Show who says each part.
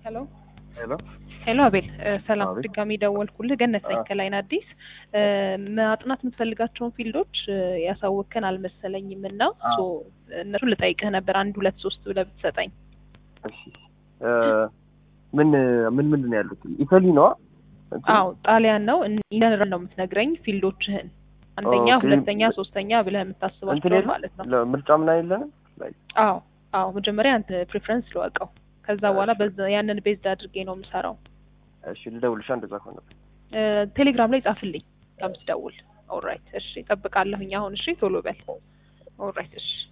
Speaker 1: ሄሎ
Speaker 2: ሄሎ
Speaker 1: ሄሎ አቤል እ ሰላም
Speaker 2: አቤት።
Speaker 1: ድጋሚ ደወልኩልህ ገነት ነኝ
Speaker 2: አ-
Speaker 1: ከላይን አዲስ እ ማጥናት የምትፈልጋቸውን ፊልዶች እ ያሳወቅከን አልመሰለኝም እና
Speaker 2: አዎ።
Speaker 1: ሶ እነሱን ልጠይቅህ ነበር አንድ ሁለት ሶስት ብለህ ብትሰጠኝ
Speaker 2: እሺ እ ምን ምን ምንድን ነው ያሉት? ኢታሊ ነዋ። እንትን?
Speaker 1: አዎ ጣሊያን ነው ኢነራል ነው የምትነግረኝ ፊልዶችህን አንደኛ
Speaker 2: ኦኬ።
Speaker 1: ሁለተኛ ሶስተኛ ብለህ
Speaker 2: እንትን
Speaker 1: የምታስባቸው
Speaker 2: የለም?
Speaker 1: ማለት ነው
Speaker 2: ለ- ምርጫ ምን የለንም? ላይ
Speaker 1: አዎ አዎ መጀመሪያ አንተ ፕሪፈረንስ ልወቀው ከዛ በኋላ
Speaker 2: እሺ።
Speaker 1: በዛ ያንን ቤዝድ አድርጌ ነው የምሰራው
Speaker 2: እሺ ልደውልሻ እንደዛ ከሆነ
Speaker 1: እ ቴሌግራም ላይ ጻፍልኝ ከምትደውል ኦልራይት እሺ እጠብቃለሁኝ አሁን እሺ ቶሎ በል ኦልራይት እሺ